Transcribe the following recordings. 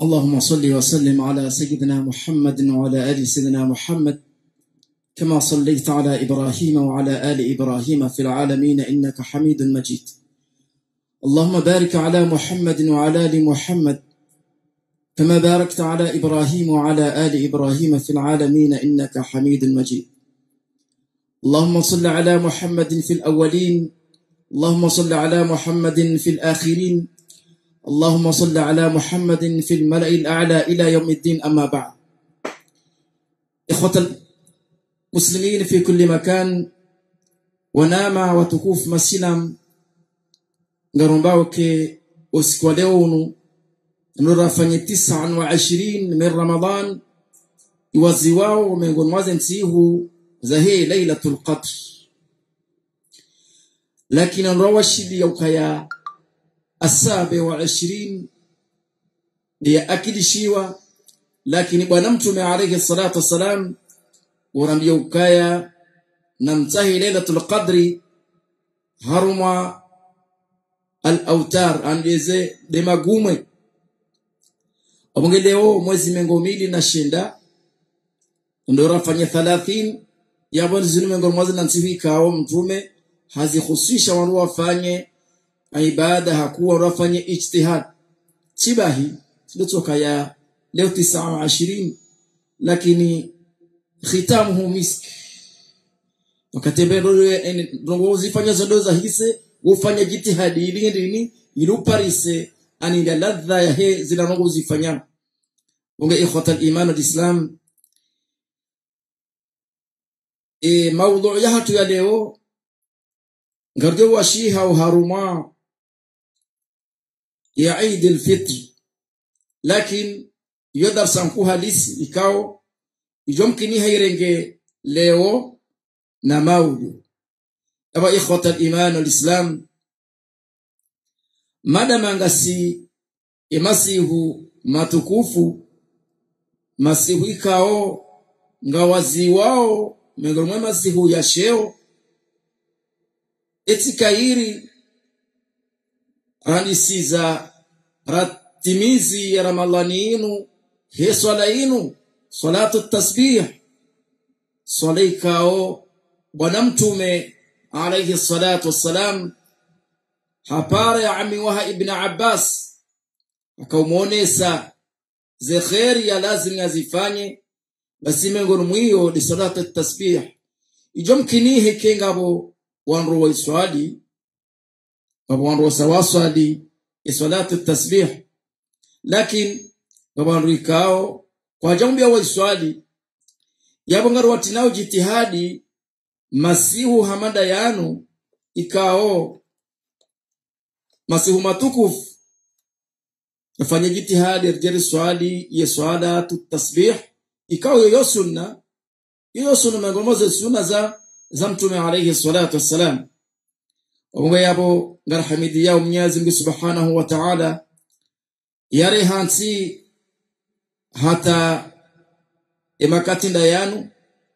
اللهم صل وسلم على سيدنا محمد وعلى آل سيدنا محمد كما صليت على إبراهيم وعلى آل إبراهيم في العالمين إنك حميد مجيد اللهم بارك على محمد وعلى آل محمد كما باركت على إبراهيم وعلى آل إبراهيم في العالمين إنك حميد مجيد اللهم صل على محمد في الأولين اللهم صل على محمد في الآخرين اللهم صل على محمد في الملأ الأعلى إلى يوم الدين أما بعد إخوة المسلمين في كل مكان ونام وتكوف مسلم ngarumbao ke usiku wa leo unu nurafanye tisa wa ishirini min ramadan iwazi wao miongoni mwaze nsihu za hii lailatul qadr lakini nrawashidi yaukaya asabe wa ishirini ndiye akidishiwa lakini bwana mtume alayhi salatu wassalam urambia ukaya na mtahi lailatul qadri haruma al-autar andeze de magumwe obonge leo mwezi mengo mili na shinda ndo rafanya 30 yabo zinu mengo mwazi na nsihi kao mtume hazihusisha wanu wafanye ibada hakuwa wafanye ijtihad chibahi ndotoka ya leo 29 lakini khitamuhu misk wakatembea ndo uzifanya zondo za hise ufanya jitihadi ili ndini ili uparise aninda ladha ya he zila nongo uzifanya unge ikhwata al-iman al-islam e mawdhu ya hatu ya leo ngarjo wa shiha wa haruma ya Eid al-Fitr lakin yodar sanku halisi ikao ijomkini hairenge leo na maudu aba ikhwata al-iman wal-islam madama ngasi emasihu matukufu masihu ikao ngawazi wao miongoni mwa masihu ya sheo etikairi ranisiza ratimizi ya ramadhani inu he swala inu salatu tasbih swala ikao bwana mtume alayhi salatu wassalam hapara ya ami waha ibn abbas akaumuonesa ze kheri ya lazim azifanye basi miongoni mwiyo ni salatu tasbih ijo mkinihe kengabo wanro wa iswali baba wanro sawaswali salatu tasbih lakin baba wanro ikao kwa jambo wa iswali yabo ngaro watinao jitihadi masihu hamada yanu ikao masihu matukufu yafanye jitihadi rejeri swali ye swala tasbih ikao yoyo sunna yoyo sunna miongoni sunna za za mtume alayhi salatu wassalam wabunga yabo ngarhamidi yao mnyazi mungu subhanahu wa ta'ala yare hansi hata emakatinda yanu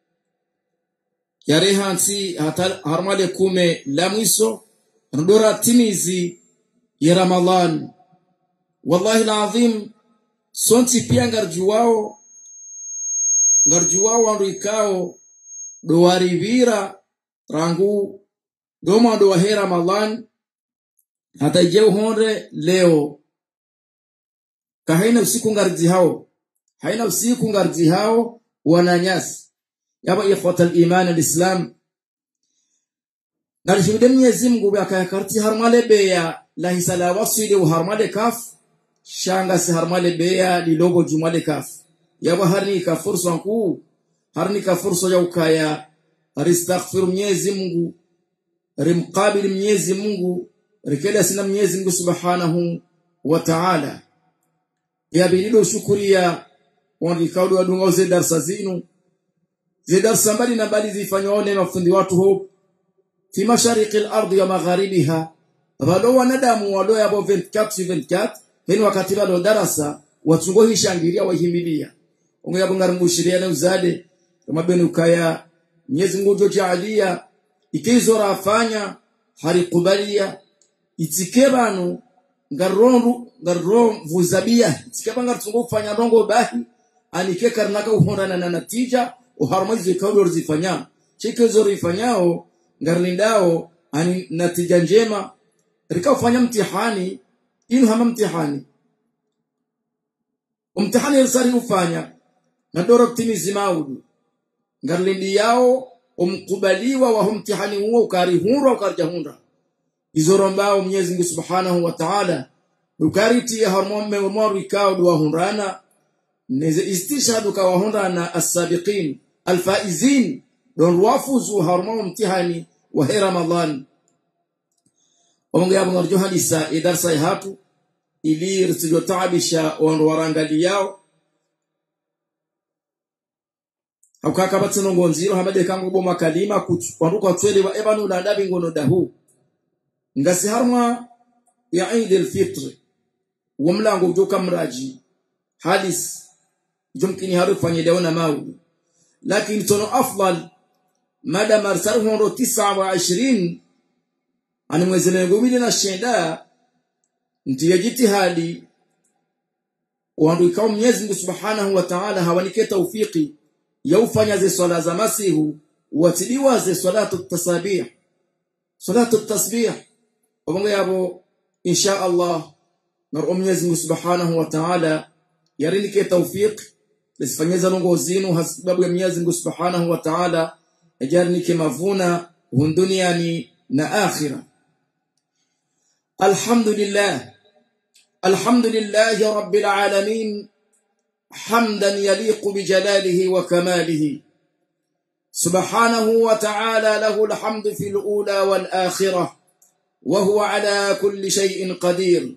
yare hansi hata harmale kume la mwiso ndora timizi ya ramadhan wallahi alazim sonti pia ngarjuwao ngarjuwao wandu ikao dowarivira rangu doma do he ramadan hata je honre leo ka haina usiku ngarji hao haina usiku ngarji hao wananyasi yaba ikhwata al-iman al-islam nalishimide Mwenyezi Mungu akayakarti harmale beya la hisala wasili wa harmale kaf shanga si harmale beya lilogo jumale kaf yaba harni ka fursa kuu harni ka fursa ya ukaya ristaghfir Mwenyezi Mungu rimqabil Mwenyezi Mungu rikela sina Mwenyezi Mungu Subhanahu wa Ta'ala ya bilido shukuria wandi kaudu wadunga ze darsa zinu ze darsa mbali na bali zifanywa one mafundi watu ho fi mashariki al-ardi wa magharibiha bado wanadamu walo yabo 24 24 heni wakati bado darasa watungo hishangiria wahimilia ungo yabo ngarumushiria na uzade kama benu ukaya Mwenyezi Mungu jojalia ikizora afanya harikubalia itike banu ngarondu ngaro vuzabia sikaba ngartungo kufanya rongo bahi anike karnaka uhondana na natija uharmaizo ikawo zifanya chike zori ifanyao ngarlindao ani natija njema rika ufanya mtihani inu hama mtihani umtihani yasari ufanya na doro kutimizi maudu ngarlindi yao umkubaliwa wa mtihani huo ukarihunra ukarjahunra izorombao Mwenyezi Mungu Subhanahu wa Ta'ala ukariti harmomme umaru ikao dua hunrana neze istishhadu ka hunrana as-sabiqin al-faizin don wafuzu harmo mtihani wa Ramadan Omungu yabo ngarjo hadisa idarsa hatu ili risijo taabisha on warangali yao haukaka batsino ngonziro hamade kango boma kalima kwanduka twele wa ebanu la ndabi ngono dahu ngasi harma ya Eid al-Fitr wamlango ujoka mraji hadis jumkini haru fanye dawana maudi lakini tono afdal mada marsaru hondo 29 ani mwezi ngumili na shenda ndiye jitihadi wandu ikao Mwenyezi Mungu Subhanahu wa Ta'ala hawanike tawfiki ya ufanya ze swala za masihu watiliwa ze salatu tasabih salatu tasbih wabongo yabo insha Allah na Mwenyezi Mungu Subhanahu wa Ta'ala yarinike tawfik lisifanyeza longo zinu hasababu ya Mwenyezi Mungu Subhanahu wa Ta'ala ajarnike mavuna hunduniani na akhira alhamdulillah alhamdulillah rabbil alamin حمدا يليق بجلاله وكماله سبحانه وتعالى له الحمد في الأولى والآخرة وهو على كل شيء قدير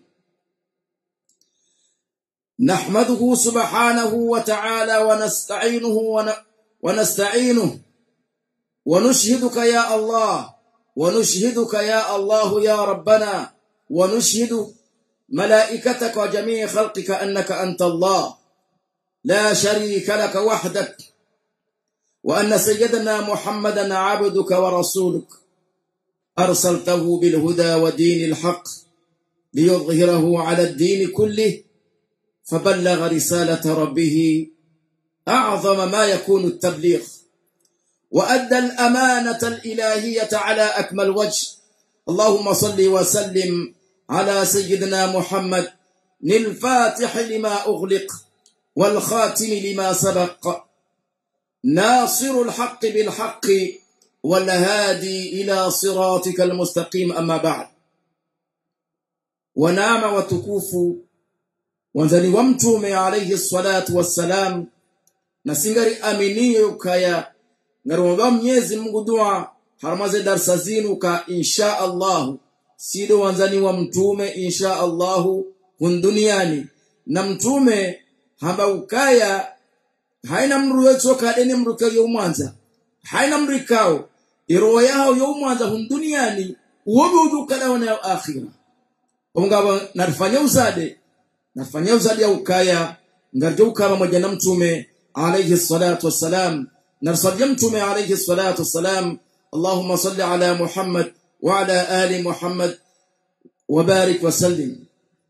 نحمده سبحانه وتعالى ونستعينه ون... ونستعينه ونشهدك يا الله ونشهدك يا الله يا ربنا ونشهد ملائكتك وجميع خلقك أنك أنت الله لا شريك لك وحدك وأن سيدنا محمدا عبدك ورسولك أرسلته بالهدى ودين الحق ليظهره على الدين كله فبلغ رسالة ربه أعظم ما يكون التبليغ وأدى الأمانة الإلهية على أكمل وجه اللهم صل وسلم على سيدنا محمد للفاتح لما أغلق والخاتم لما سبق ناصر الحق بالحق والهادي إلى صراطك المستقيم أما بعد ونعم وتكوف wanzani wa mtume alayhi salatu wassalam na singari aminiyo kaya ngaromba mnyezi Mungu dua haramaze darsa zinu ka insha Allah sido wanzani wa mtume insha Allah hunduniani na mtume hamba ukaya haina mru wetu kadeni mru kayo mwanza haina mrikao iroho yao yo mwanza hunduniani uobe udukala wana akhira ongaba narfanya uzade nafanya uzadi au kaya ngarjo ukaba moja na mtume alayhi salatu wassalam narsalia mtume alayhi salatu wassalam اللهم صل على محمد وعلى آل محمد وبارك وسلم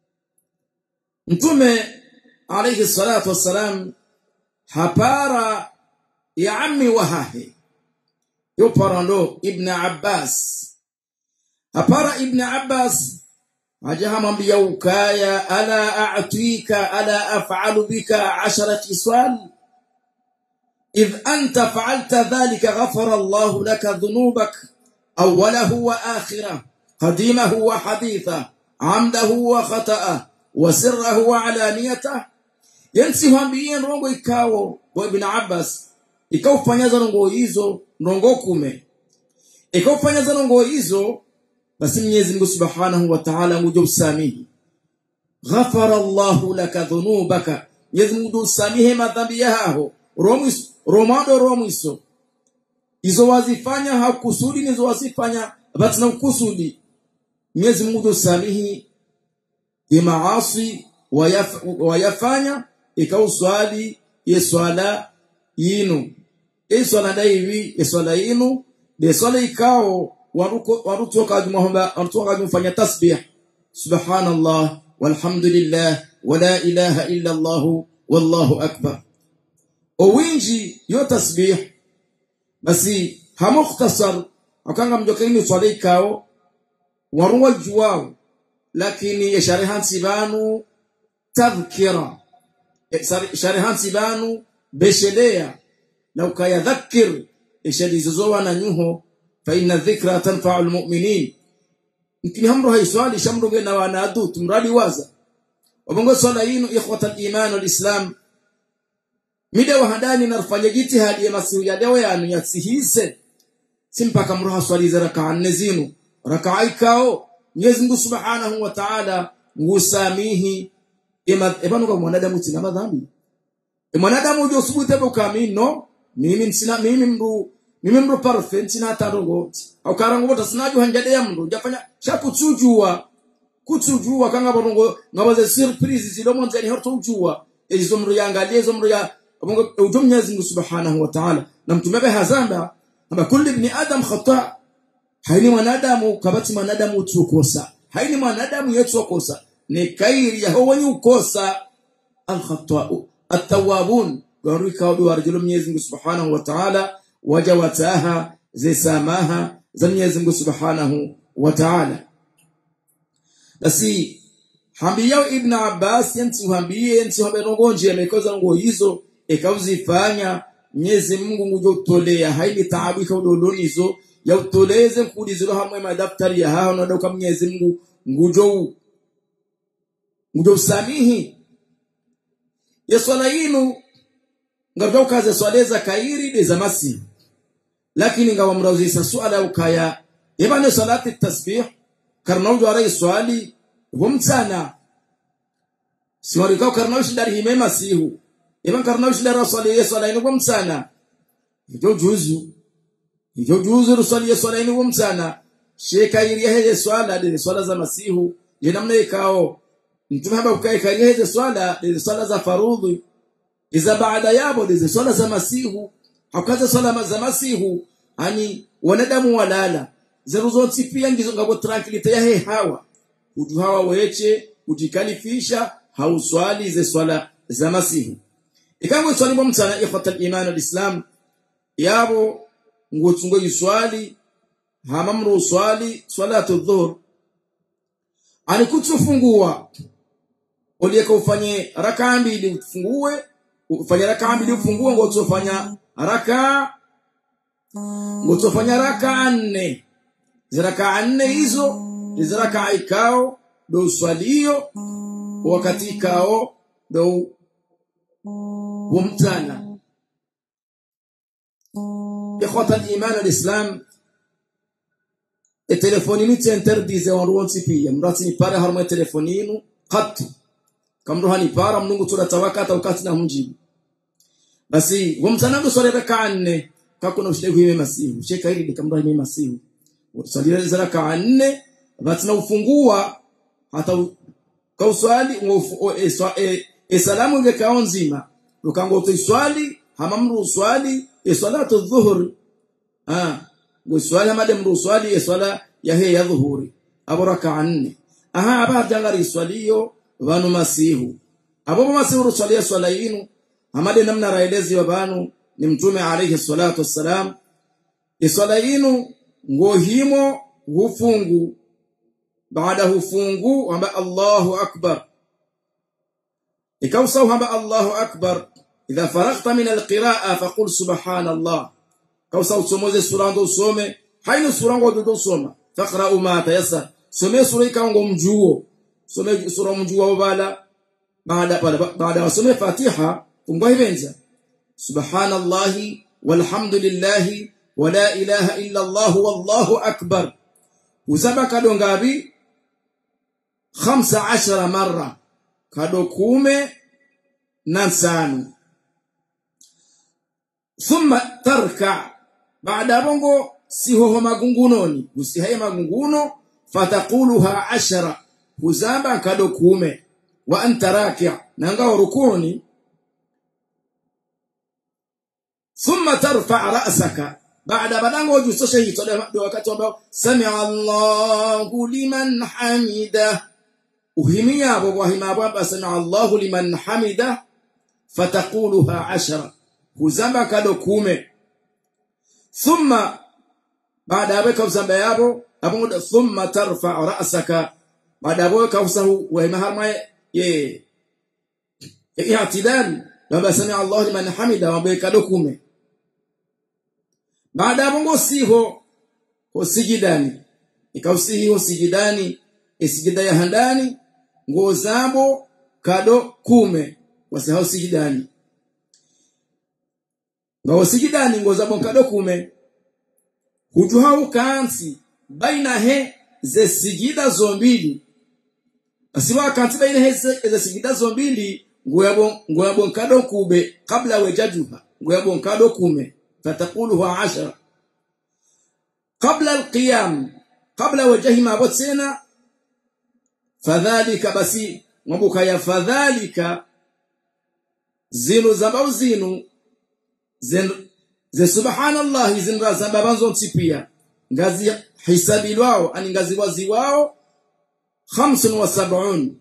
mtume alayhi salatu wassalam hapara ya ammi wahahe yoparando ibn abbas hapara ibn abbas ajahamwambia ukaya ala a'tika ala af'alu bika 'ashara kiswal idh anta fa'alta dhalika ghafara Allah laka dhunubak awwalahu wa akhirah qadimahu wa haditha amdahu wa khata'a wa sirrahu wa alaniyata yansi hambie rongo ikawo wa ibn Abbas ikaufanya rongo hizo rongo kume ikaufanya rongo hizo basi Mwenyezi Mungu Subhanahu wa Ta'ala nguje usamihi ghafara Allahu laka dhunubaka Mwenyezi Mungu usamihe madhambi yao romis romado romiso izo wazifanya hakusudi nizo wazifanya basi na kusudi Mwenyezi Mungu usamihi imaasi wayaf, wayafanya ikauswali yeswala yinu iswala daivi yeswala yinu de swala ikao waruko warutoka jumahomba warutoka jumfanya tasbih subhanallah walhamdulillah wala ilaha illa allah wallahu akbar owinji yo tasbih basi hamukhtasar akanga mjokeni swali kao waruwa juwao lakini yasharihansi banu tadhkira sharihansi banu beshelea na ukayadhakir ishadizozowa na nyuho fa inna dhikra tanfa'u almu'minin mkini hamro haiswali shamruge na wanadu tumradi waza wabongo swala yinu ikhwata al-iman wal-islam mida wahadani narfanya jitihadi ya masihu ya dawa yanu yasihise simpaka mroha swali za rakaa nne zinu rakaa ikao Mwenyezi Mungu Subhanahu wa Ta'ala ngusamihi ebanu kwa mwanadamu tina madhambi e mwanadamu ujo subute bukamini no mimi nsina mimi mru mimi mru perfect sina hata rogo au karango bota sinaju hanjade ya mru jafanya shakutsujua kutsujua kanga borongo ngabaze surprise zilomo nzani horto ujua ezo mru yangalie ezo mru ya mungu ujo Mwenyezi Mungu Subhanahu wa Ta'ala na mtume be hazamba amba kulli ibn adam khata haini mwanadamu kabati mwanadamu utukosa haini mwanadamu yetu ukosa ni kairi ya wenye ukosa al-khata'u at-tawwabun garika wadu warjulu Mwenyezi Mungu Subhanahu wa Ta'ala waja wataha zisamaha za Mwenyezi Mungu Subhanahu wa Ta'ala basi hambiyao ibn Abbas yanti uhambie yanti haberongonje amekoza nguo hizo ikauzifanya Mwenyezi Mungu ngujotolea haini taabu kaudoloni hizo ya utoleze kuliziro hamwe madaftari ya hao na doka Mwenyezi Mungu ngujo ngujo usamihi ya swala yinu ngavyo kaze swaleza kairi de za masi lakini ngawa mrauzisa swala ukaya ibane salati tasbih karnaujo arai swali humsana siwari kau karnaujo dari hime masihu iban karnaujo dari swali ya swala yinu humsana hijo juzu hijo juzu ruswali ya swala yinu humsana sheka iri ya swala de swala za masihu je namna ikao mtume hapa ukae karia hizo swala hizo swala za farudhi iza baada yabo hizo swala za masihu hakaza swala za masihu ani wanadamu walala zeruzoti pia ngizo ngabo tranquility ya he hawa utu hawa weche ujikalifisha hauswali ze swala za masihu ikango swali bo mtana ikhwatal iman alislam yabo ngotsungo yiswali hamamru swali salatu dhuhr ani kutufungua uliyeka ufanye raka mbili ufungue ufanye raka mbili ufungue ngo utofanya raka ngo utofanya raka nne ziraka nne hizo ziraka ikao do swalio wakati ikao do humtana ikhwata al-iman al-islam telefoninu tsenterdize wanruonsi pia mrati ni pare harma telefoninu qattu kamro hani para mnungu tura tawakata ukati na mjibu basi wamtanangu swali raka nne kakuna ushide kuime masihu sheka hili de kamro hime masihu utsali za raka nne batina ufungua hata kauswali e, e salamu nge kaonzima ukango utiswali hamamru uswali e salatu dhuhur ah nguswali hamade mru uswali e swala ya he ya dhuhuri abo raka nne aha aba jangari swaliyo vanu masihu abo masihu ruswalia swala yinu hamade namna raelezi wa banu ni mtume alayhi salatu wassalam iswala yinu ngohimo hufungu baada hufungu amba Allahu akbar ikawsau amba Allahu akbar idha faraghta min alqiraa faqul subhanallah kawsau somoze sura ndo usome hainu sura ngo ndo usoma faqra ma tayassar some sura ikango mjuo some sura mjuo bala baada baada wasome fatiha fungwa hivenza subhanallahi walhamdulillahi wala ilaha illa allah wallahu akbar uzaba kado ngabi 15 marra kado kume na nsanu thumma tarka baada bongo sihoho magungunoni usihaye magunguno fataquluha ashara huzaba kado kume wa anta raki' nanga rukuni thumma tarfa ra'saka baada badango ujusoshe hito wakati ambao sami'a Allahu liman hamida uhimia abo wahima abo sami Allahu liman hamida fataquluha ashara huzamba kado kume thumma baada ya weka uzamba yabo abuda thumma tarfa ra'saka baada ya weka usahu wahima harma ye i'tidal baba sami Allahu liman hamida wabeka do kume baada ya bongo siho hosijidani ikausihi hosijidani isijida ya handani nguo zabo kado kume wasahau sijidani ngao sijidani nguo zabo kado kume hujuhau kansi baina he ze sijida zombili asiwa kansi baina he ze sijida zombili nguo yabo nguo yabo kado kube kabla wajajuha nguo yabo kado kume fatakuluhu ashara qabla alqiyam qabla wajhi ma botsena fadhalika basi mwabuka ya fadhalika zinu zambau zinu zen ze subhanallah zinra zambabanzo nsipia ngazi hisabilwao ani ngazi wazi wao 75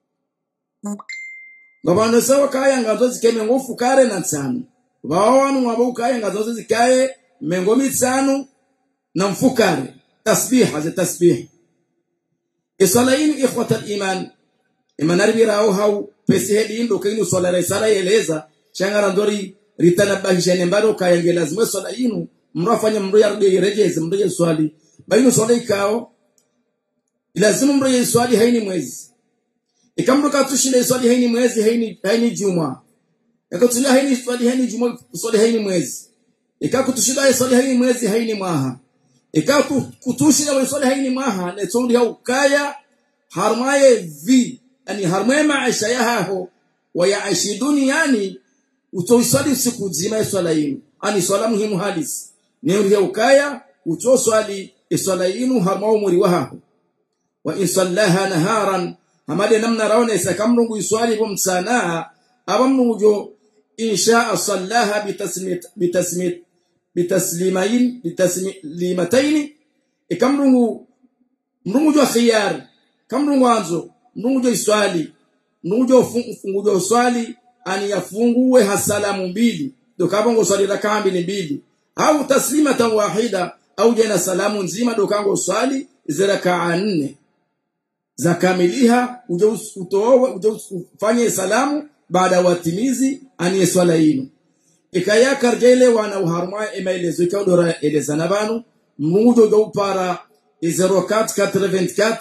ngabana sawa kaya ngazo zikeme ngofu kare na tsano wao wabo kaya ngazo zikaye mengo mitsano na mfukare tasbiha za tasbih isalaini ikhwata al-iman imanaribira au hau pesi hedi indo kainu swala resala yeleza changara ndori ritanabahisha nembaro kayange lazima swala inu mrafanya mru yarudi rejeze mru swali bainu swala ikao lazima mru swali haini mwezi ikamruka tushinde swali haini mwezi haini haini juma ikatushinda haini swali haini juma swali haini mwezi ikakutushinda swali haini mwezi haini mwaha ikakutushida wa swali haini mwaha ne tsondi hau kaya harmaye vi ani harmaye maisha yaho wayaishi duniani utoiswali siku nzima swala yinu ani swala muhimu halisi ne uri ukaya uto swali swala yinu harmao muri waho wa in sallaha naharan hamade namna raone sakamrungu iswali bo msana abamnujo insha sallaha bitasmit bitasmit bitaslimain bitaslimataini ikamrungu mrungu jo khiyar kamrungu anzo mrungu jo iswali mrungu jo fungu jo swali ani yafungue hasalamu mbili ndo kabongo swali rakaa mbili mbili au taslimatan wahida au jana salamu nzima ndo kango swali zirakaa nne zakamiliha uje utowe uje ufanye salamu baada ya watimizi aniye swala yinu ikayakar jele wana uharma emaelezo ikaudora elezana banu mujo do para 0484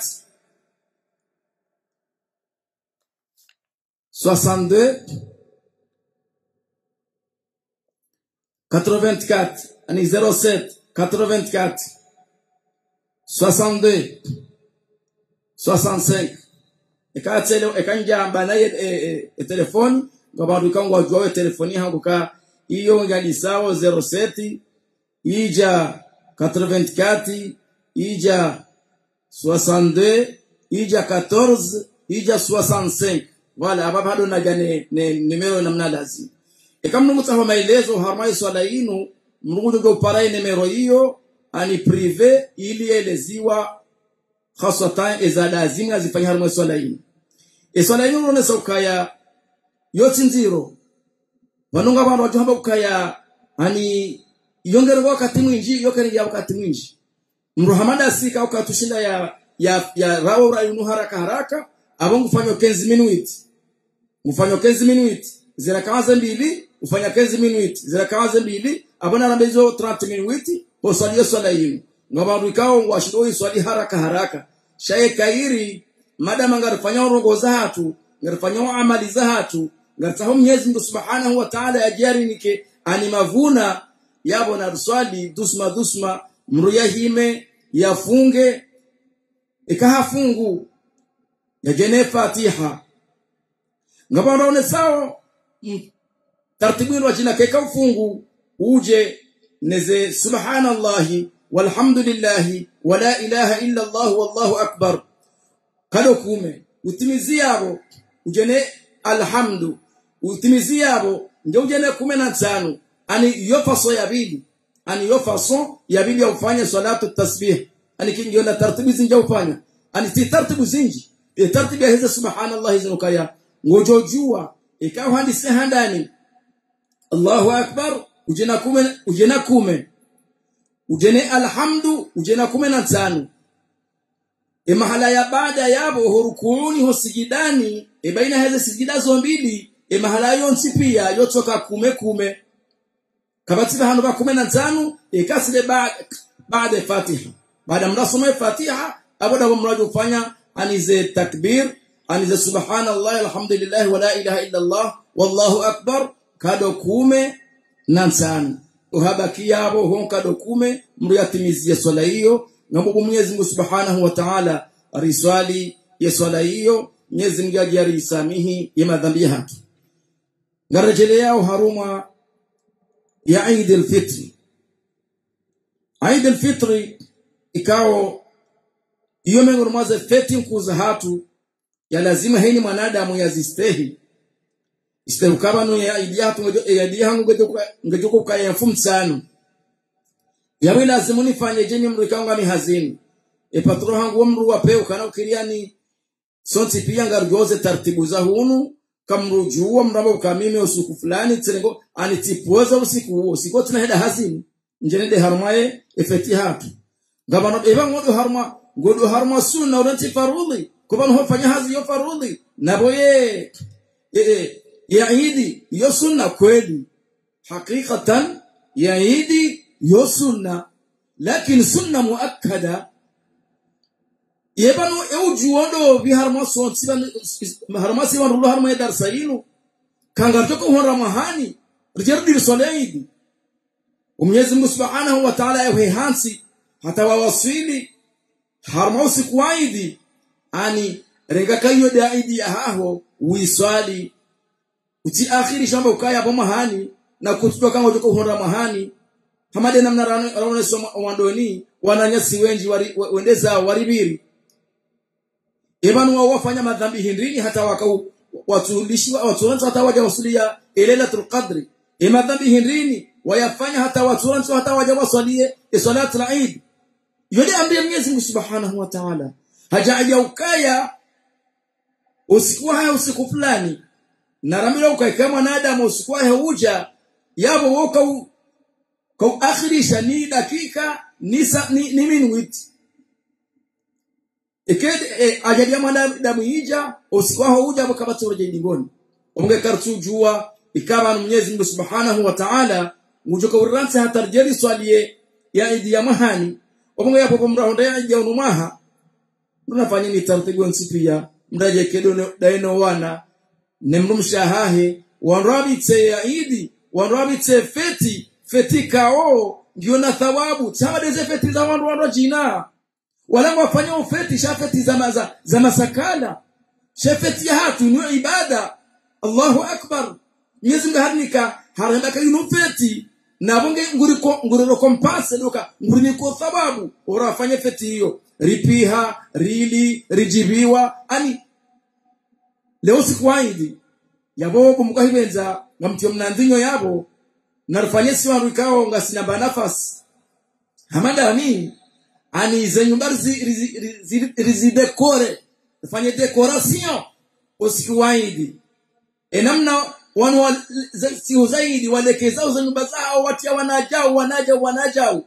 62 84 ani 07 84 62 65 ikatsele ikanjamba naye e, e, telefoni ngabantu kangwa jwawe telefoni hangu ka iyo ngali sawa 07 ija 84 ija 62 ija 14 ija 65 wala hapa bado naja ne, ne numero namna lazima ikamnu mutaho maelezo harmai swala inu mrugudu go parai numero hiyo ani prive ili eleziwa khasatan eza lazima zifanya harmai swala inu e swala inu nonesa ukaya yoti nziro vanonga vanhu vachihamba kukaya hani yongere wakati mwinji yokere ya wakati mwinji mru hamada asika ukatushinda ya ya ya rawo rayunu haraka haraka abo ngufanya kenzi minuit ngufanya kenzi minuit zira kawaze mbili ufanya kenzi minuit zira kawaze mbili abona rambezo 30 minuit po swali swala yinu ngabantu ikao ngwashido swali haraka haraka shaye kairi madama ngarifanya urongo za hatu ngarifanya amali za hatu ngartaho mwenyezi Mungu subhanahu wa ta'ala ajari nike ani mavuna yabo na ruswali dusma dusma mru yahime yafunge ikahafungu yajene fatiha ngabandaone sawa tartibini wa jina keka ufungu uje neze subhanallahi walhamdulillahi wala ilaha illa allah wallahu akbar kado kume utimiziyabo ujene alhamdu utimiziyabo ndio ujene kume na tano ani yo faso ya bili ani yo faso ya bili ya ufanya salatu tasbih ani kingiona tartibu zinja ufanya ani ti tartibu zinji e tartibi ya hizo subhanallah hizo kaya ngojojua ikawa handisi handani Allahu akbar ujena kume ujena kume ujene alhamdu ujena kume na tano e mahala ya baada yabo hurukuni hosigidani e baina hizo sijida zo mbili e mahala yonsi pia yotoka kume kume kabatiba hano ba kume na tano e kasile baada baada fatiha baada mnasoma fatiha aboda mrajo kufanya anize takbir anize subhanallah alhamdulillah wa la ilaha illa allah wallahu akbar kado kume na tano uhabaki yabo hon kado kume mriyatimizie swala hiyo ngapo Mwenyezi Mungu Subhanahu wa Ta'ala ariswali ya swala hiyo Mwenyezi Mungu ajariisamihi ya madhambi yake ngarejelea haruma ya Eid al-Fitr Eid al-Fitr ikao iyo miongoni mwa feti nkuza hatu ya lazima heni mwanadamu yazistehi isterukabano ya idi hatu ya idi hangu ngejoko kaya mfumu sana yawe lazimu nifanye jeni mru ikanga ni hazini e patro hangu mru wapeo kana ukiriani sonti pia ngarjoze taratibu za hunu kamrujua mramba ukamime usiku fulani tsengo anitipoza usiku huo siko tuna heda hazini njene de harmaye efeti hatu ngabano eba ngodo harma ngodo harma sunna uranti farudhi kubano hofanya hazi yo farudhi naboye e ya idi yo sunna kweli hakikatan ya idi yo sunna lakini sunna muakkada yebano eujuondo bi harma so siban harma siban rulo harma dar sayinu kangar toko hon mahani rijardi soleidi Mwenyezi Mungu Subhanahu wa Ta'ala yawe hansi hata wawasili harma usiku aidi ani renga kayo daidi ya haho uiswali uti akhiri shamba ukaya hapo mahani na kututoka kama utoko hon mahani hamade namna raone soma wandoni wananyasi wenji wari, wendeza waribiri ebanu wao wafanya madhambi hindrini hata wakau watulishi waturanzo hata waja wasulia ilailatul qadri e madhambi hindrini wayafanya hata waturanzo hata waja wasalie salatul eid yule ambaye Mwenyezi Mungu Subhanahu wa Ta'ala hajaja ukaya usiku haya usiku fulani na ramila ukaika mwanadamu usiku haya uja yabo woka kwa akhirisha ni dakika ni ni, ni minute ikede e, ajalia mwanadamu ija usiku hao uja bakabati uraje ndingoni umge kartu jua ikaba Mwenyezi Mungu Subhanahu wa Ta'ala mujoka uransa hatarjeri swaliye ya idi ya mahani umge yapo mrahonda ya idi ya unumaha tunafanya ni taratibu nsipia mdaje kedo daino wana nemrumshahahe wanrabitse ya idi wanrabitse feti feti kao ndio na thawabu tamadeze feti za wandu wandu jina wala wafanya ufeti shafeti za maza, za masakala shafeti ya hatu ni ibada Allahu akbar Mwenyezi Mungu harnika haramba kayinu feti na bonge nguriko nguriro kompase doka nguriniko thawabu urafanya feti hiyo ripiha rili rijibiwa ani leo siku aidi yabo kumukahibenza ngamtio mnandinyo yabo narufanye si wandu ikao ngasinamba nafasi hamadani ani ze nyumba rizidekore fanye decoration usiku waidi enamna wanu wa, sio zaidi walekeza za nyumba zao watia wanajao wanajao wanajao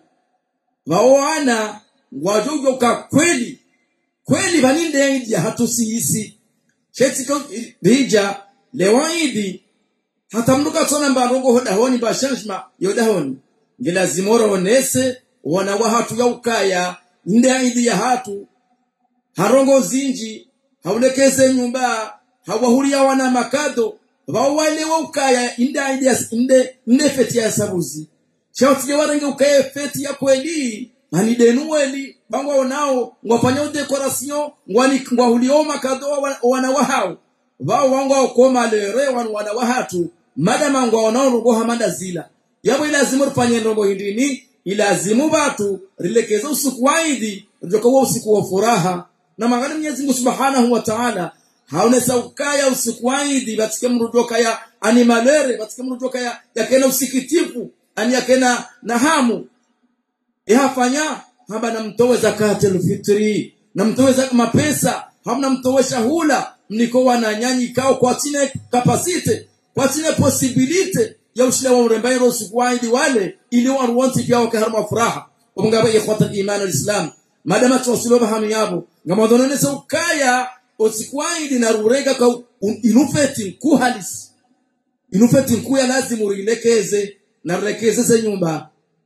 waoana wajojo ka kweli kweli vaninde idi hatusiisi shetiko bija lewaidi hata mnuka tsona mbarongo hodahoni bashanshma yodahoni ngelazimora onese wana wa hatu ya ukaya nde idi ya hatu harongo zinji haulekeze nyumba hawahuria wana makado wawale wa ukaya inde idi ya inde inde feti ya sabuzi shauti warenge ukaya feti ya kweli ani denueli bangwa onao ngwafanya decoration ngwani ngwahulio makado wana wa hao wao wangu koma lere wana wa hatu madama ngwa onao ngo hamanda zila yabo ilazimu rufanye ndongo hindini ilazimu batu rilekeza usiku waidi ndoka usiku wa furaha na magani Mwenyezi Mungu Subhanahu wa Ta'ala haonesa ukaya usiku waidi batike mrudoka ya animalere batike mrudoka ya yakena usikitifu ani yakena na hamu ihafanya haba na mtowe zakati alfitri na mtowe zaka mapesa hamna mtowesha hula mniko wananyanyi kao kwa tine kapasite kwa tine posibilite ya ushile wa mrembairo sikuwaidi wale ili waruwanti pia wakaharma furaha omungaba ikhwata iman alislam madama tuwasiloba hanu yabo ngamadonene se ukaya osikuwaidi na rurega ka inufeti nkuhalisi inufeti nkuya lazima urilekeze na rekeze ze nyumba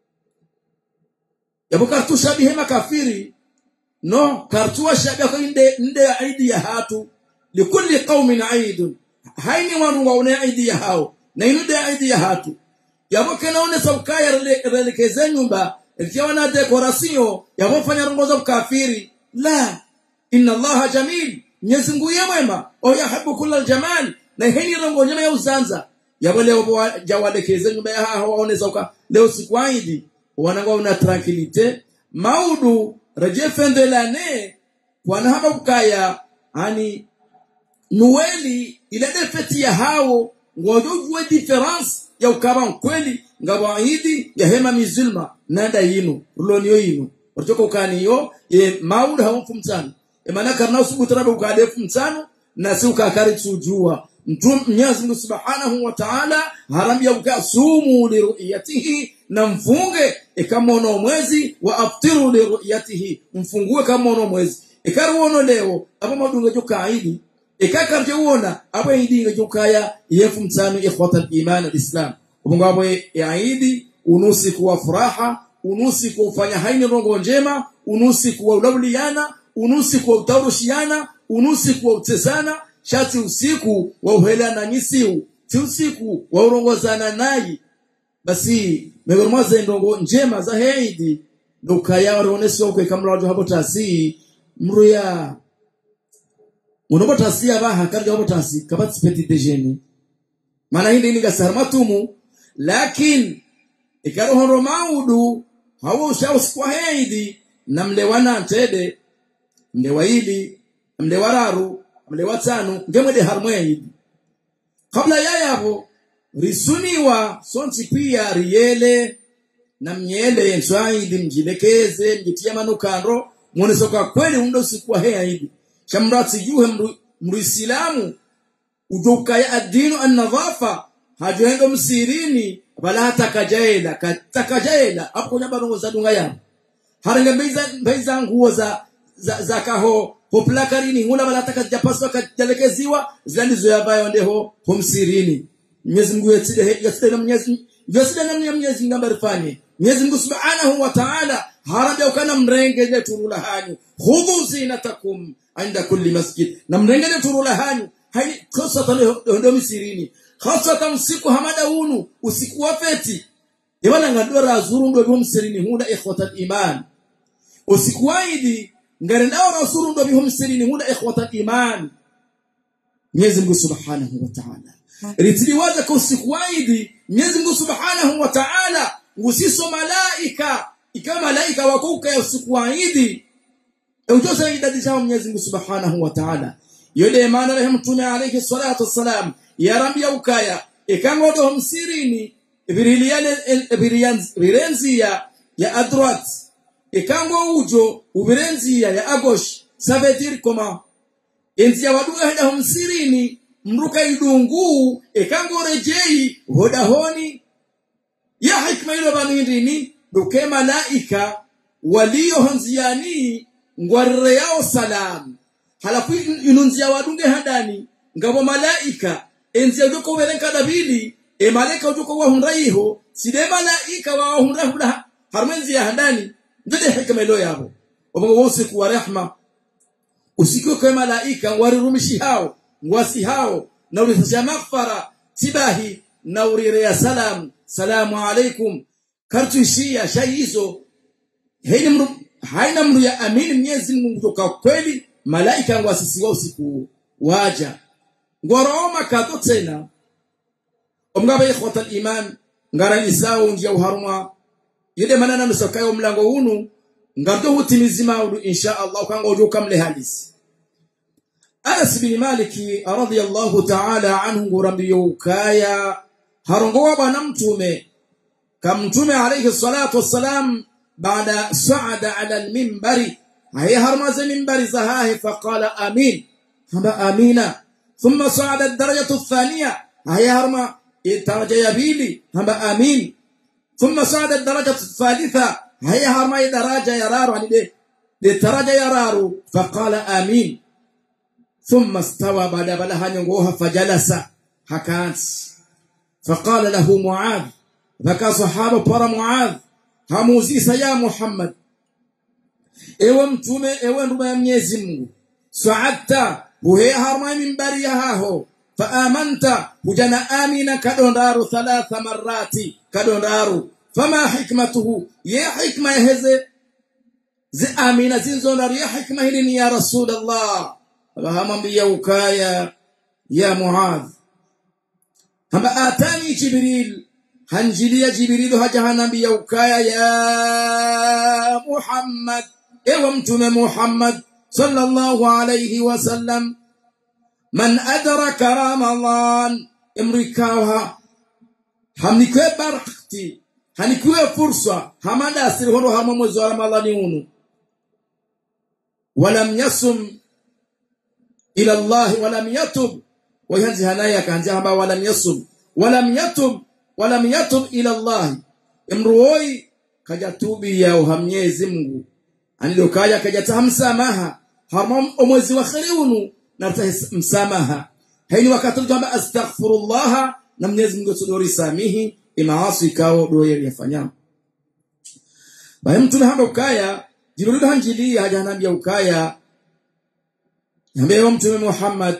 yabo kartu shabihe makafiri no kartuwa shabihe ko inde inde aidi ya hatu likulli qaumin aidun haini wanu waone aidi ya hao na inude aidi ya hatu yabo kenaone saukaya relekeze nyumba ikiwa na dekorasio yabo fanya rongoza kafiri la inna allaha jamil Mwenyezi Mungu ye mwema o yahabu kulla aljamal na heni rongo nyama ya uzanza yabo leo jawalekeze nyumba ya hao waone zauka leo siku aidi wanangwa una tranquilite maudu reje fende lane kwana haba kukaya ani nuweli ile defeti ya hao ngojojwe difference ya ukaba kweli ngabaidi ya hema mizulma nanda yinu ruloniyo yinu orjoko ukaniyo e maudu haumfu mtano e maana karna usubutarabe ukadefu mtano na si ukakari tujua mtum Mwenyezi Mungu Subhanahu wa Ta'ala harambia uka sumu li ru'yatihi na mfunge kama ono mwezi wa aftiru li ru'yatihi mfungue kama ono mwezi ikaruono leo aba madunga jo kaidi ikakarje uona aba idinga jo kaya yefu mtano ikhwata iman alislam ubungo abo yaidi unusi kuwa furaha unusi kufanya haini rongo njema unusi kuwa ulauliana unusi kuwa utaurushiana unusi kuwa utesana shati usiku wa uhelana nyisiu ti usiku wa urongozana nayi basi miongoni mwa zendongo njema za heidi ndukaya waronesi okwe kamla wajo hapo tasi mruya munobo tasi abaha karja hapo tasi kabati peti dejeni maana hindi ni gasar matumu lakini ikarohoro maudu hawo ushausikwa heidi na mlewana ntede mlewa ili mlewa raru mlewa tano ngemwede harmweidi kabla yayabo risuniwa sonti pia riyele na mnyele nswaidi mjilekeze mjitia manukando mwonesoka kweli undo sikuwa hea hivi shamrati juhe mru, mruislamu udukaya adinu annadhafa hajoendo msirini bala hata kajaela katakajaela hapo nyamba rongo za dunga yabo haranga mbeiza mbeiza nguo za za, za kaho hoplakarini ngula bala hata kajapaswa kajalekeziwa zalizo yabayo ndeho homsirini Mwenyezi Mungu yatide yatide na Mwenyezi yatide na Mwenyezi Mungu ambarifanye Mwenyezi Mungu Subhanahu wa Ta'ala haraja ukana mrenge ne turula hanyu khudhu zinatakum inda kulli masjid na mrenge ne turula hanyu haini kosa tale ndo misirini khasatan siku hamada unu usiku wa feti ibana ngadora azuru ndo bihum sirini huna ikhwatat iman usiku waidi ngarenda rasulu ndo bihum sirini huna ikhwatat iman Mwenyezi Mungu Subhanahu wa Ta'ala ritiliwaza kwa usiku waidi Mwenyezi Mungu Subhanahu wa Ta'ala ngusiso malaika ikawa malaika wakuka ya usiku waidi eujosa idadi zao Mwenyezi Mungu Subhanahu wa Ta'ala yule maana rehemu mtume alayhi salatu wassalam ya rabbi ya ukaya ikangodo msirini ibiriliane ibirenzi ya ya adrat ikango ujo ubirenzi ya ya agosh savetir koma enzi ya waduga hada msirini mruka idungu ikango rejei hodahoni ya hikma ilo banindini duke malaika waliohonziani ngwarre yao salam halafu inunzia wadunge hadani ngabo malaika enzi ujuko werenka dabili e malaika ujuko wa hunraiho side malaika wa hunrahula harmenzi ya handani ndede hikma ilo yabo obo usiku wa rehma usiku kwa malaika warirumishi hao ngwasi hao na ulisha maghfara tibahi na urire salam salamu alaikum kartu shia shaizo haina mru haina mru ya amini Mwenyezi Mungu kutoka kweli malaika ngwasisiwa usiku waja ngoroma kato tena omgaba ikhwata iman ngara isao njia uharuma yede manana nusakayo mlango unu ngardo hutimizima udu insha Allah kanga ujuka mle halisi Anas bin Maliki radhiyallahu ta'ala anhu ngurambiyo kaya harongowa bwana mtume kamtume alayhi salatu wassalam baada saada ala almimbari هي هرمز من برزها فقال آمين هما آمين ثم صعد الدرجة الثانية هي هرما الدرجة يبيلي هما آمين ثم صعد الدرجة الثالثة هي هرما درجة يرار يعني دي, دي درجة يرار فقال آمين ثم استوى بعد بلها نغوها فجلس هكانت فقال له معاذ ذكى صحابة برا معاذ هموزيس يا محمد ewe mtume ewe ndume ya mwenyezi mungu saadta huhe harma mimbari yahaho faamanta hujana amina kadondaru thalatha marati kadondaru fama hikmatuhu ye hikma yaheze zi amina zinzondaru ye hikma hili ni ya rasulallah abahamwambia ukaya ya muadh hamba atani jibril hanjilia jibrilu haja hanambia ukaya ya muhammad ewe mtume muhammad sallallahu alayhi wasallam man adraka ramadan imrikawa hamnikwe barakti hanikwe fursa hamada asiri hono hama mwezi wa ramadhani unu walam yasum ila allah walam yatub wayanzi hanaya kanzi hamba walam yasum walam yatub walam yatub ila allah imruoi kajatubi ya uhamnyezi mungu anilokaya kajata msamaha harmam omwezi wa khiriunu na msamaha haini wakati kwamba astaghfirullah na Mwenyezi Mungu tudori samihi imaasi kao doye yafanya baye mtume hamba ukaya jibril hanjili haja anambia ukaya ambaye mtume Muhammad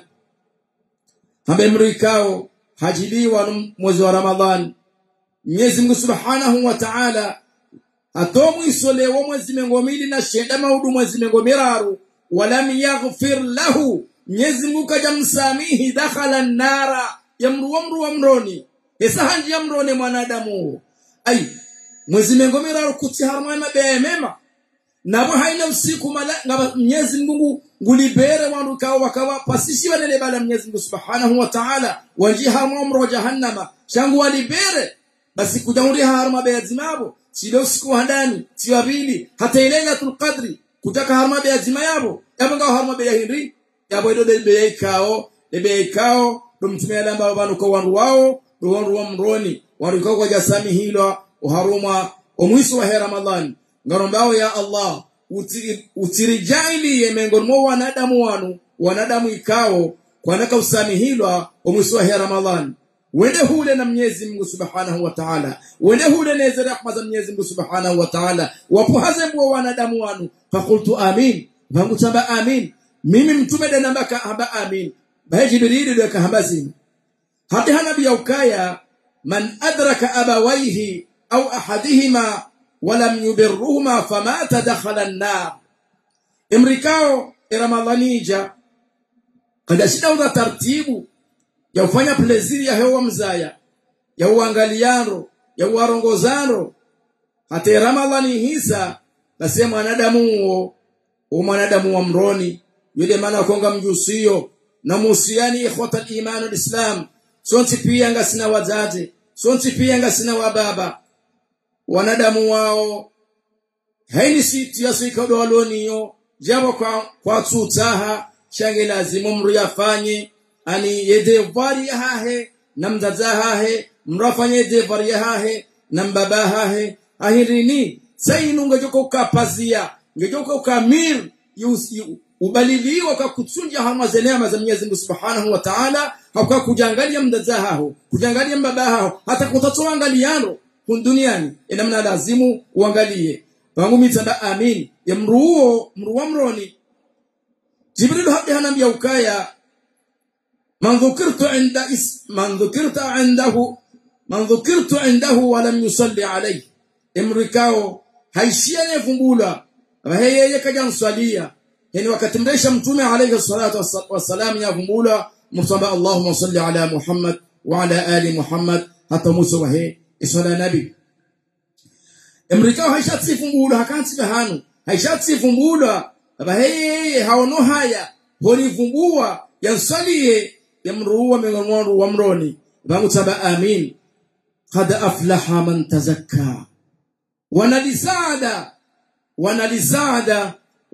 ambaye mrikao hajiliwa mwezi wa Ramadhan Mwenyezi Mungu Subhanahu wa Ta'ala atomwisolewo mwezi mengo mili na shenda maudu mwezi mengo miraru walam yaghfir lahu Mwenyezi Mungu kaja msamihi dakhala nara yamruwa mruwa mroni esa hanji yamrone mwanadamu ai mwezi mengo miraru kuti harma mabaya mema nabo haina usiku mala ngaba Mwenyezi Mungu ngulibere wandu kawa wakawa pasishi wanele bala Mwenyezi Mungu Subhanahu wa Ta'ala wanji harma mro jahannama shangu walibere basi kujauri harma bayazimabo silo usiku wa ndani si wa pili hata ile lailatul qadri kutaka harma be azima yabo yabo ngao harma be hindi yabo ido be ikao be ikao do mtumia lamba banu kwa wandu wao do wandu wa mroni wandu kwa kwa jasami hilo uharuma omwiso wa ramadhani ngarombao ya allah utiri, utirijaili yemengo mo wanadamu wanu wanadamu ikao kwanaka usami hilo omwiso wa ramadhani wende hule na Mwenyezi Mungu Subhanahu wa Ta'ala wende hule neze rahma za Mwenyezi Mungu Subhanahu wa Ta'ala wapuhaze mwa wanadamu wanu fakultu amin vangu tamba amin mimi mtume de nambaka hamba amin bahe jibril de kahamba zini hadi hanabi ya ukaya man adraka abawaihi au ahadihima walam yubirruhuma famata dakhala an-nar imrikao ramadhanija kada shida una tartibu ya kufanya pleziri ya hewa mzaya ya uangaliano ya uarongozano hata ramadhani hisa basi mwanadamu huo o mwanadamu wa mroni yule maana konga mjusio na musiani ikhwata al-iman al-islam sonti pia ngasina wazazi sonti pia ngasina wababa wanadamu wao haini siti yasika waloniyo jabo kwa kwa tutaha shange lazimu mru yafanye ani yedevari hahe na mzaza hahe mrafanye devari hahe na mbaba hahe ahirini sainu ngejoko ukapazia ngejoko ukamir ubaliliwa kwa kutunja hama za neema za Mwenyezi Mungu Subhanahu wa Ta'ala hakuwa kujangalia mdaza hao kujangalia mbaba hao hata kutatoa angaliano kun duniani inamna lazimu uangalie wangu mitanda amin ya mruo mruwa mroni Jibril hadi hanambia ukaya من ذكرت عند اسم من ذكرت عنده من ذكرت عنده ولم يصلي عليه امرikao haishia nefumbula yeye kaja mswalia yani wakati mresha mtume alayhi salatu wassalam yafumbula msamba Allahumma salli ala Muhammad wa ala ali Muhammad hata muso wahe isala nabi emrikao haishatifumbula hakanti bahanu haishatifumbula yeye haono haya holivumbua yansalie yamruwa miongoni wa mroni bangu taba amin qad aflaha man tazakka wanalisaada wanalisaada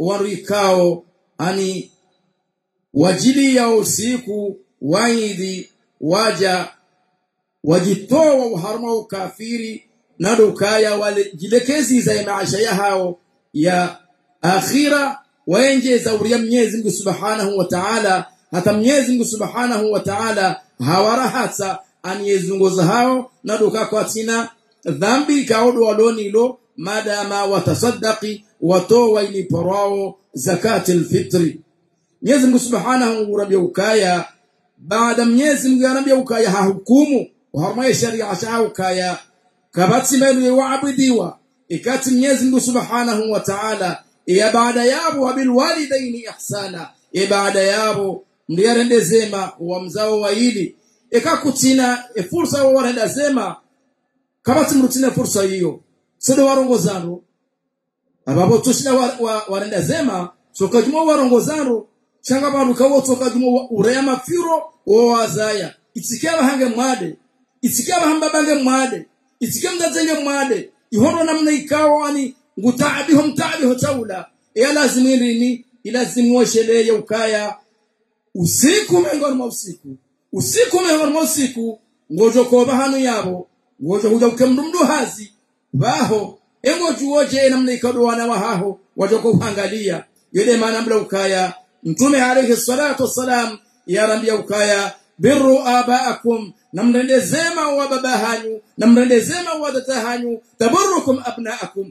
waruikao ani wajili ya usiku waidhi waja wajitoa uharma ukafiri na dukaya wale jilekezi za maisha ya hao ya akhira waenje za uria Mwenyezi Mungu Subhanahu wa Ta'ala hata Mwenyezi Mungu Subhanahu wa Ta'ala hawarahata aniyezunguza hao na duka kwa tina dhambi kaodo walonilo madama watasaddaqi watowa iliporao zakatul fitri Mwenyezi Mungu Subhanahu wa ukaya baada Mwenyezi Mungu anambia ukaya hahukumu harma sharia cha ukaya kabati mbele waabudiwa ikati Mwenyezi Mungu Subhanahu wa Ta'ala ya baada yabo wabil walidaini ihsana ya baada yabo ndiye zema wa mzao wa ili ikakutina e fursa wa warenda zema kabati mrutina fursa hiyo sio warongozano abapo tushina wa, wa, warenda zema soka jumo warongozano changa bantu kawo soka jumo urema firo wo wazaya itsikaba hange mwade itsikaba hamba bange mwade itsikaba ndazenge mwade ihono namna ikawa ani ngutabi hom tabi hotaula ya lazimu ilini ilazimu washeleye ukaya usiku mengoni mwa usiku usiku mengoni mwa usiku ngojo koba hanu yabo ngojo huja ukemndu mdu hazi baho engo juoje namna ikado wana wahaho wajoko uhangalia yule maana mbla ukaya mtume alayhi salatu wassalam yarambia ukaya birru abaakum namrendezema wa baba hanyu namrendezema wa dada hanyu tabarrukum abnaakum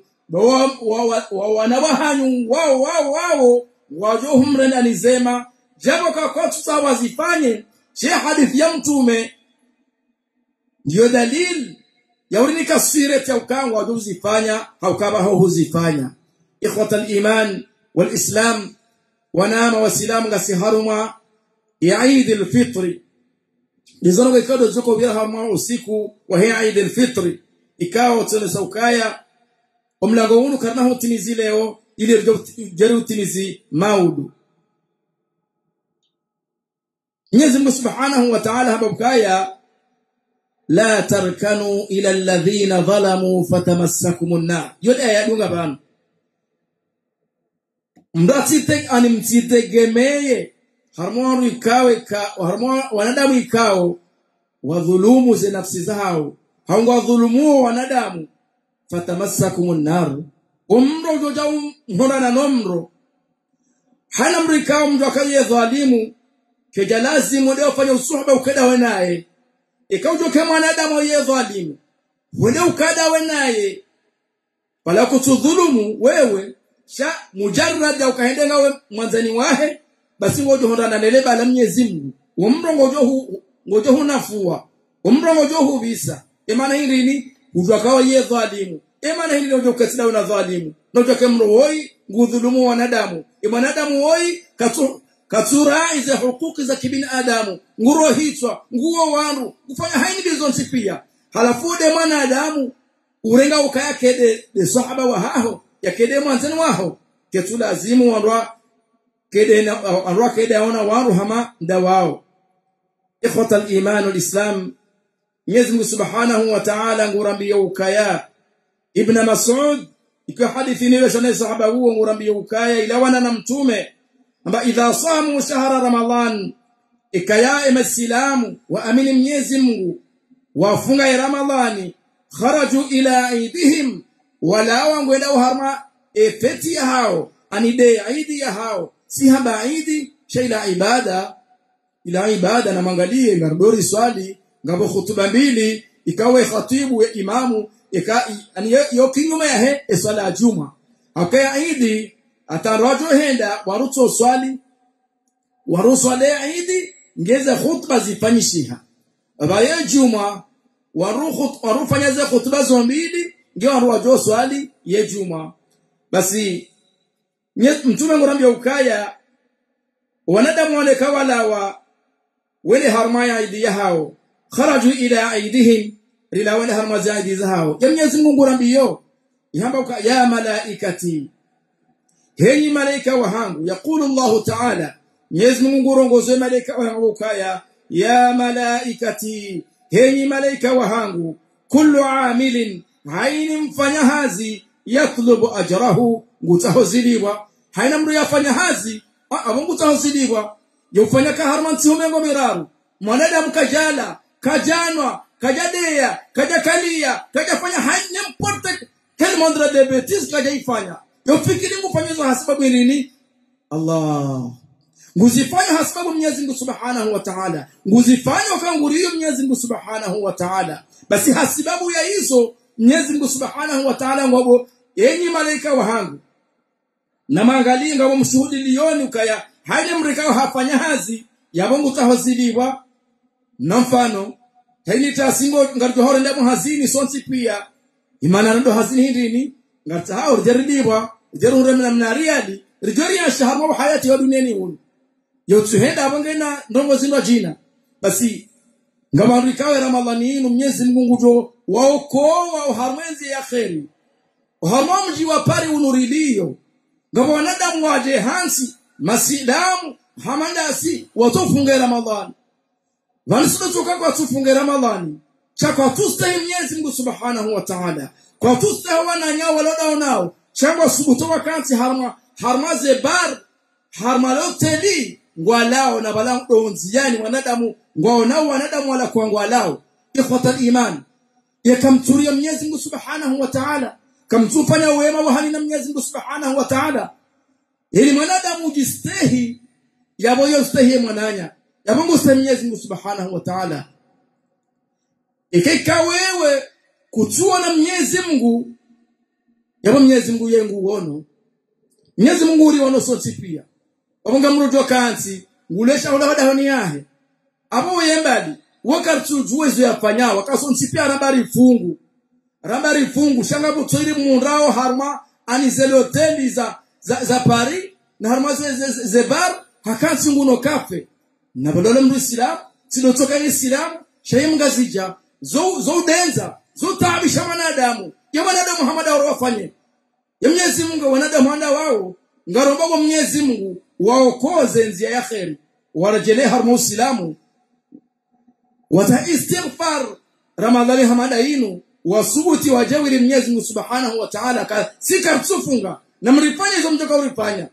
wa wanawa hanyu wao wao wao wajohumrenda nizema jambo kakotu sa wazifanye she hadithi ya mtume ndiyo dalil ya urinika sire ya ukanga wajozifanya haukaba hao huzifanya ikhwata al-iman wal-islam wanama wasilamu ngasiharuma ya Eid al-Fitr lizono ikado zuko bila harma usiku wa hiya Eid al-Fitr ikawa tena saukaya omlango unu karna hutimizi leo ili jari utimizi maudu Mwenyezi Mungu Subhanahu wa Ta'ala hapa bukaya la tarkanu ila alladhina zalamu fatamassakumun nar yote ayadunga bana mdatite ani mtitegemeye harmonu ikawe ka harmonu wanadamu ikao wadhulumu ze nafsi zao haunga wadhulumu wanadamu fatamassakumun nar umro joja mhona na nomro hana mrikao mtu akaye dhalimu keja lazimu leo fanya usuhba ukada wenaye ikaujo kama mwanadamu ye dhalimu wende ukada wenaye pala kutudhulumu wewe sha mujarrad ya ukaende ngawe mwanzani wahe basi ngojo hondana nele bala Mwenyezi Mungu umro ngojo hu ngojo hunafua umro ngojo hu visa imana hili ni utakawa ye dhalimu imana hili ngojo kasida una dhalimu ngojo kemro woi ngudhulumu wanadamu imanadamu woi katu katura ize hukuki za kibinadamu nguro hitwa nguo wandu kufanya haini bizonsi pia halafu de mwanadamu urenga ukaya kede de sahaba wa haho ya kede mwanzani waho ketu lazimu wandwa kede na wandwa kede aona waru hama nda wao ikhwata al-iman wal-islam Mwenyezi Mungu Subhanahu wa Ta'ala ngurambia ukaya Ibn Mas'ud ikiwa hadithi ni shana sahaba huo ngurambia ukaya ila wana na mtume amba idha samu shahra ramadan ikaya imasilamu wa amini Mwenyezi Mungu wafunga ramadhani kharaju ila aidihim wala wangwenda harma efeti ya hao anide aidi ya hao si haba aidi shaila ibada ila ibada na mangalie ngardori swali ngabo hutuba mbili ikawe khatibu ya imamu ika ani yo kinyume ya he eswala ya juma akaya aidi atarwajo henda waruto swali waruswale aidi ngeze khutba zifanyishiha abaye juma waruhu warufanya ze khutba zombili ndio waruwajo swali ye juma basi mtume ngurambia ukaya wanadamu wale kawalawa wele harmaya aidi hao kharaju ila aidihim ila wale harma zaidi zao ya Mwenyezi Mungu ngurambio yamba ya malaikati henyi malaika wahangu yakulu Allah ta'ala Mwenyezi Mungu ngurongoze malaika wahangu ukaya ya malaikati henyi malaika wahangu kullu amilin haini mfanya hazi yatlubu ajrahu ngutaho ziliwa haina mndu yafanya hazi abongo tahoziliwa yofanya ka harman tihomengo miraru mwanadamu kajala kajanwa kajadeya kajakalia kajafanya haine mporte quel monde de bêtises kajaifanya yofikiri ngufanyizo hasababu nini Allah nguzifanya hasababu Mwenyezi Mungu Subhanahu wa Ta'ala nguzifanya ukanguriyo Mwenyezi Mungu Subhanahu wa Ta'ala basi hasibabu ya hizo Mwenyezi Mungu Subhanahu wa Ta'ala ngabo enyi malaika wahangu na maangalie ngabo mshuhudi lioni ukaya haje mrikao hafanya hazi yabongo tahoziliwa na mfano taini tasingo ngarjo hore ndemo hazini sonsi pia imana ndo hazini hindini ngarta hao rijaridibwa rijarure mna mnariali rijori ya shaharma wa hayati wa duniani hunu yotuhenda abangena ndongo zinwa jina basi ngama rikawe ramadhani inu mnyezi mungu jo waokoa uharwenzi ya kheri uharmamji wa pari unurilio ngama wanadamu waje hansi masidamu hamandasi watofunge ramadhani vanisidotoka kwa tufunge ramadhani cha kwa tustahi mnyezi mungu subhanahu wa ta'ala kwa tustahi wananya walodao nao changwa subuto wakansi harma harmaze bar harmaloteli ngwalao na bala donzi yani wanadamu ngwaonao wanadamu wala kwa ngwalao ikhwatal iman yakamturia mnyezi mungu subhanahu wa ta'ala kamtufanya wema wa hali na mnyezi mungu subhanahu wa ta'ala ili mwanadamu jistehi yabo yostehi mwananya yabo muste mnyezi mungu subhanahu wa ta'ala ikaika wewe kutua na mnyezi mungu yabo mnyezi mungu yengu uono mnyezi mungu uri wono soti pia wabunga mruto kansi ngulesha hola hoda honi yahe abo yembali wakartu juwezo yafanya wakasonsi pia rabari fungu rabari fungu shanga butoiri mundrao harma anizele hoteli za za, za Paris na harma ze, ze, ze, ze bar hakansi nguno kafe na badole mru islam sidotoka islam shayi mgazija zo zo denza zo taabisha wanadamu ya wanadamu Muhammad wafanye ya Mwenyezi Mungu wanadamu wanda wao ngaromba kwa Mwenyezi Mungu waokoze njia ya kheri warajelee harma uislamu wata istighfar ramadhani hamada inu wasubuti wajawiri Mwenyezi Mungu Subhanahu wa Ta'ala ka sikartufunga na mrifanya hizo mtoka ulifanya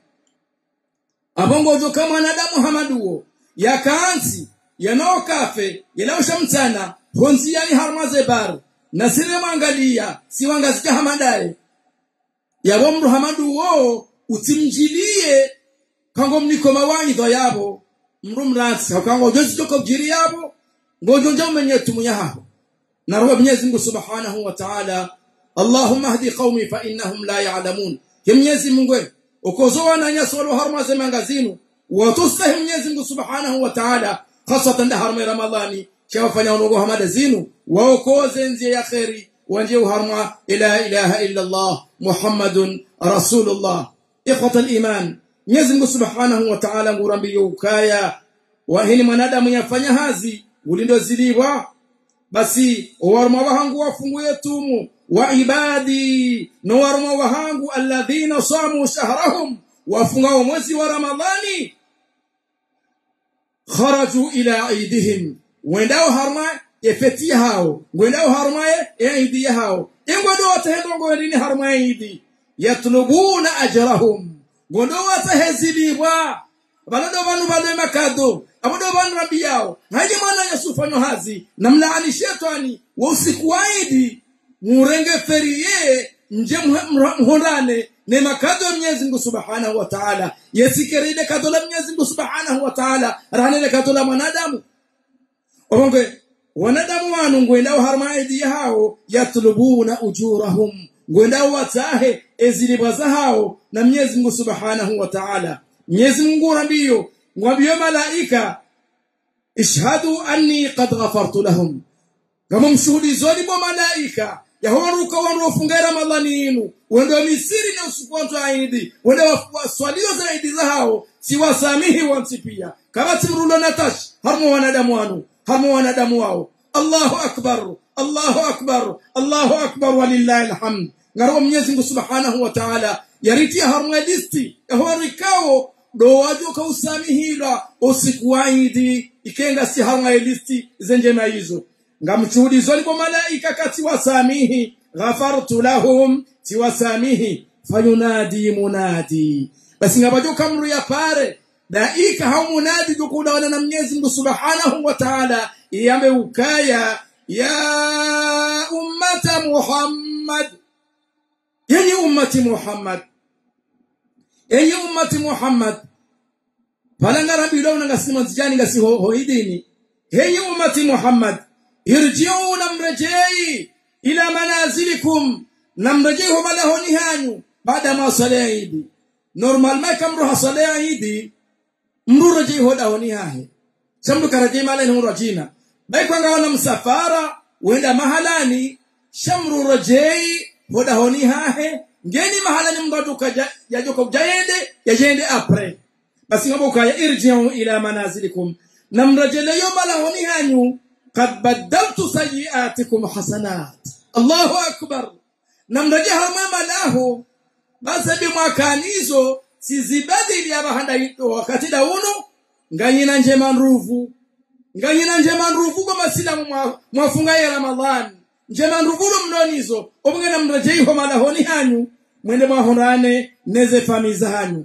abongo jo kama wanadamu hamaduo yakaansi yanao kafe yanaosha mtana honzi yani harmaze bar na sile mangalia siwangazika hamadaye yabo mru hamadu wo utimjilie kango mniko mawaidha yabo mru mratsi kango jozi toko jiri yabo ngojo njo menye tumunya hapo na roho Mwenyezi Mungu Subhanahu wa Ta'ala Allahumma hdi qaumi fa innahum la ya'lamun Mwenyezi Mungu ukozoa na nyasolo harma za mangazinu watustahi Mwenyezi Mungu Subhanahu wa Ta'ala hasatan harma Ramadhani shawafanya unogo hamada zinu waokoze nzie ya khairi wanje harma ila ilaha illa Allah Muhammadun Rasulullah ikhwata al-iman Mwenyezi Mungu Subhanahu wa Ta'ala ngurambiyo ukaya wa hili mwanadamu yafanya hazi ulindo ziliwa basi warma wahangu wafunguye tumu wa ibadi no warma wahangu alladhina samu shahrahum wafunga mwezi wa ramadhani kharaju ila aidihim wendao harma efeti hao wendao harma eidi hao ingodo watahendo ngondini harma eidi yatlubuna ajrahum ngondo watahezilibwa balodo banu balo makado abodo banu rabi yao haje mwana yasufano hazi na mlaani shetani wa usiku waidi murenge feriye nje mhondane ne makado ya Mwenyezi Mungu Subhanahu wa Ta'ala yesikeride kado la Mwenyezi Mungu Subhanahu wa Ta'ala rahane kado la mwanadamu obonge wanadamu wanu ngwenda harma idi hao yatlubuna ujurahum ngwenda watahe ezilibwa hao na Mwenyezi Mungu Subhanahu wa Ta'ala Mwenyezi Mungu rambiyo ngwambie malaika ishhadu anni qad ghafartu lahum kama mshuhudizoni mwa malaika yahoruka wanofunga ramadhani inu wendo misiri na usukuwantu aidi wendo waswalio zaidi za hao siwasamihi wansi pia kama timrulo natash harmo wanadamu wanu harmo wanadamu wao Allahu akbar Allahu akbar Allahu akbar walillahi alhamd ngaro Mwenyezi Mungu Subhanahu wa Ta'ala yaritia harmo listi yahorikao do wajoka usamihila usiku waidi ikenga si harmo listi zenjema hizo ngamchuhudizoni kwa malaika kati wasamihi ghafartu lahum tiwasamihi fayunadi munadi basi ngabajo kamru ya pare daika haumunadi dukudawana na mwenyezi mungu subhanahu wa ta'ala iyambe ukaya ya ummata muhammad yenye ummati muhammad yenye ummati muhammad palangara bilawna ngasima zijani ngasi ho, hoidini yenye ummati muhammad irjiu namrejei ila manazilikum namrejei ho malahoni hanyu baada ma sala idi normal ma kamru hasala idi mru rejei ho dahoni hahe samdu karajei mala ni rajina bai kwanga wana msafara wenda mahalani shamru rejei ho dahoni hahe ngeni mahalani mngatuka yajoka jayende yajende apre basi ngabo kaya irjiu ila manazilikum namrejeleyo malahoni hanyu قد بدلت سيئاتكم حسنات الله أكبر namraje hamwema lahu basi bimwakanizo sizibadili abahanda wakati dauno nganyina njema nruvu nganyina njema nruvu kwa masilamu mwafunga ya ramadhan njema nruvulo mnonizo obungena mrajeiho malahoni hanyu mwende mwahonane neze famiza hanyu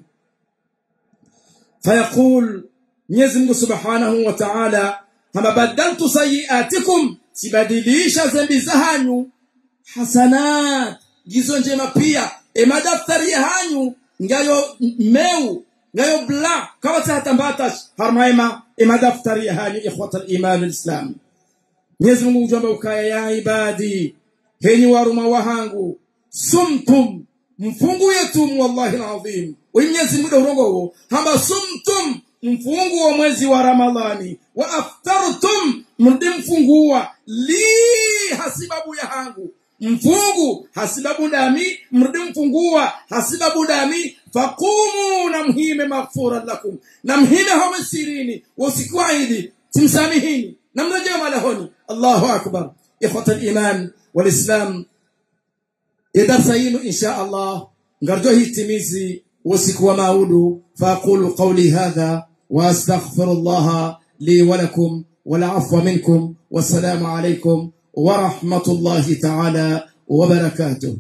fayaqul Mwenyezi Mungu Subhanahu wa Ta'ala kama badaltu sayiatikum sibadilisha zambi zahanyu hasanat gizo njema pia e madaftari ya hanyu ngayo meu ngayo bla kawa tahtambatash harmaima e madaftari ya hanyu ikhwata al-iman al-islam Mwenyezi Mungu ujamba ukaya ya ibadi henyi waruma wahangu sumtum mfungu yetu wallahi alazim Mwenyezi Mungu urongo huo hamba sumtum mfungu wa mwezi wa ramadhani wa aftartum mrudi mfungua li hasibabu ya hangu mfungu hasibabu dami mrudi mfungua hasibabu dami faqumu na mhime maghfura lakum na mhime home sirini usiku idi timsamihini na mrejea malahoni allahu akbar ikhwata al-iman wal-islam idarsa yinu insha Allah ngarjo hitimizi usiku wa maudu faqulu qawli hadha واستغفر الله لي ولكم والعفو منكم والسلام عليكم ورحمه الله تعالى وبركاته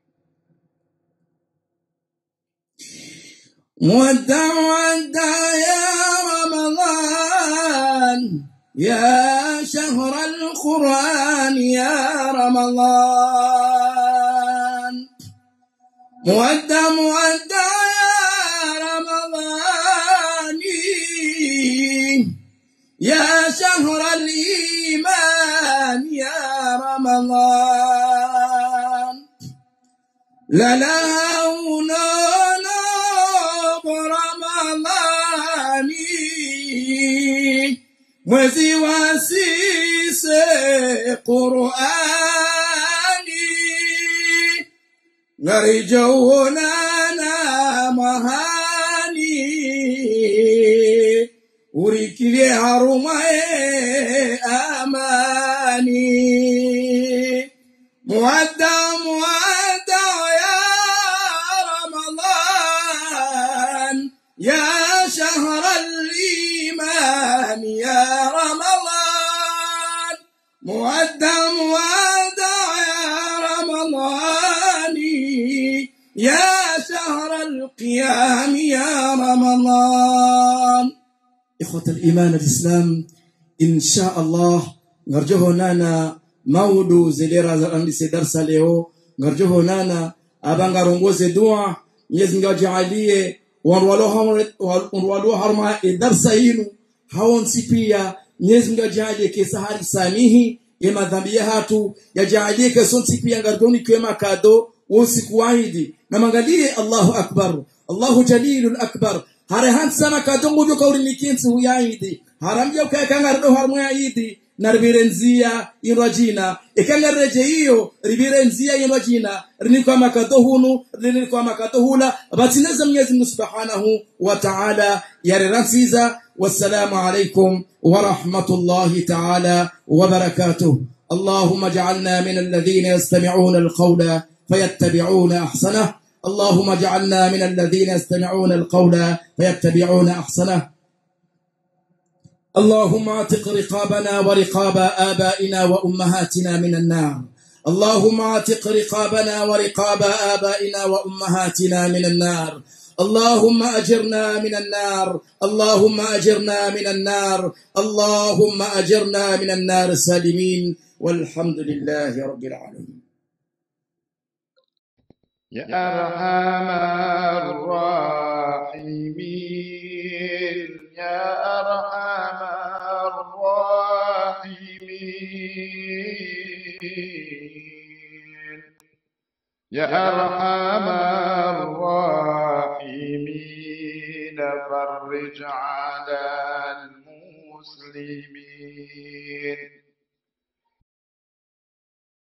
ودع ودع يا رمضان يا شهر القرآن يا رمضان مودع مودع يا رمضان يا شهر الإيمان يا رمضان لا لا رمضاني mwezi wa sise qurani ngarijouonana mahani urikilie harumae amani muadda muadda ya ramadan ya shahr al-iman ya ramadan muadda muadda ya ramadan ya shahr al-qiyam ya ramadan إخوة الإيمان الإسلام إن شاء الله نرجوه نانا مودو زليرا زرانيسي درسا leo ngarjoho nana abanga rongoze dua Mwenyezi Mungu ajalie wanwalo harma darsa yinu hawonsi pia Mwenyezi Mungu ajalie kesa hari samihi ya madhambi ya hatu yajalie kesonsi pia ngarjoni kwema kado usiku waidi na mangalie Allahu akbar Allahu jalilul akbar hare hansana kadongo jo kawri mikinsi huyaidi haramja ukayakanga rdo harmo ya idi narvirenzia inrajina ikangareje hiyo rivirenzia inrajina rini kwa makato hunu rini kwa makato hula batineza Mwenyezi Mungu Subhanahu wa Ta'ala yareransiza wassalamu alaikum wa rahmatullahi ta'ala wa barakatuh اللهم اجعلنا من الذين يستمعون القول فيتبعون احسنه اللهم اجعلنا من الذين يستمعون القول فيتبعون احسنه اللهم اعتق رقابنا ورقاب ابائنا وامهاتنا من النار اللهم اعتق رقابنا ورقاب ابائنا وامهاتنا من النار اللهم أجرنا من النار اللهم أجرنا من النار اللهم أجرنا من النار سالمين والحمد لله رب العالمين يا أرحم الراحمين يا أرحم الراحمين يا أرحم الراحمين فرج على المسلمين